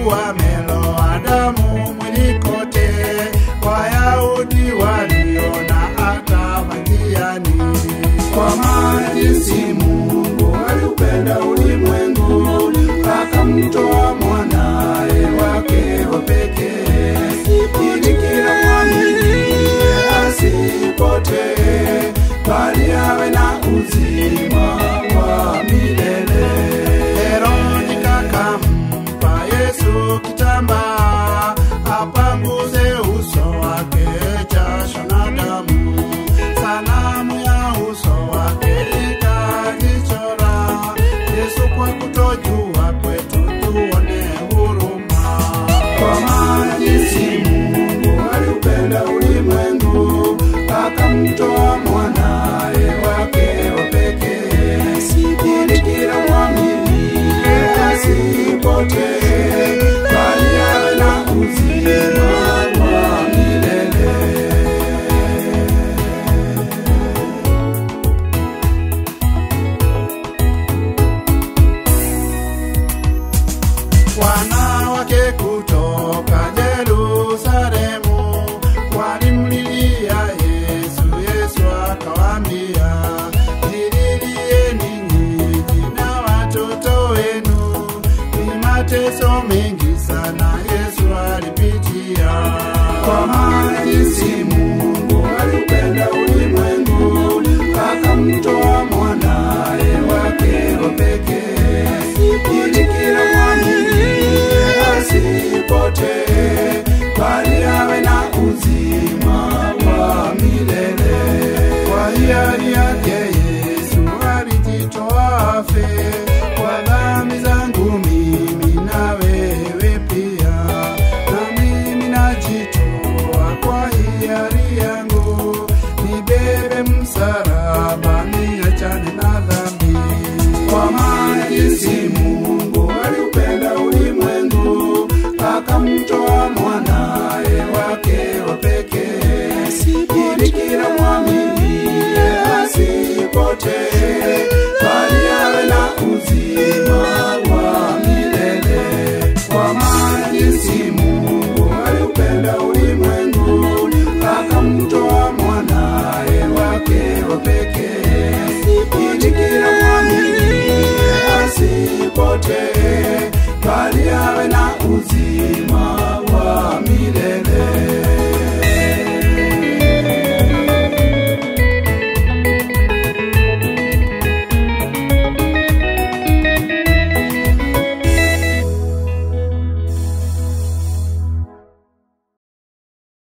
ameloa damu mwili kote, Wayahudi waliona akamathiani. Kwa maana jinsi Mungu aliupenda ulimwengu, akamtoa mwanaye wake wa pekee, ili kila mwaminiye asipotee, bali awe na uzima wa milele. Veronika kampa Yesu kitambaa, apanguze uso wake jasho na damu. Sanamu ya uso wake ikajichora. Yesu kwa kutojua kwetu tuone huruma. Kwa maana jinsi Mungu aliupenda ulimwengu, akamtoa mwanaye wake wa pekee, ili kila mwaminiye asipotee, bali awe na uzima wa milele. wanawake kutoka Yerusalemu walimlilia Yesu. Yesu akawaambia, jililieni nyinyi na watoto wenu, ni mateso mengi sana Yesu alipitia, kwa maana jinsi Mungu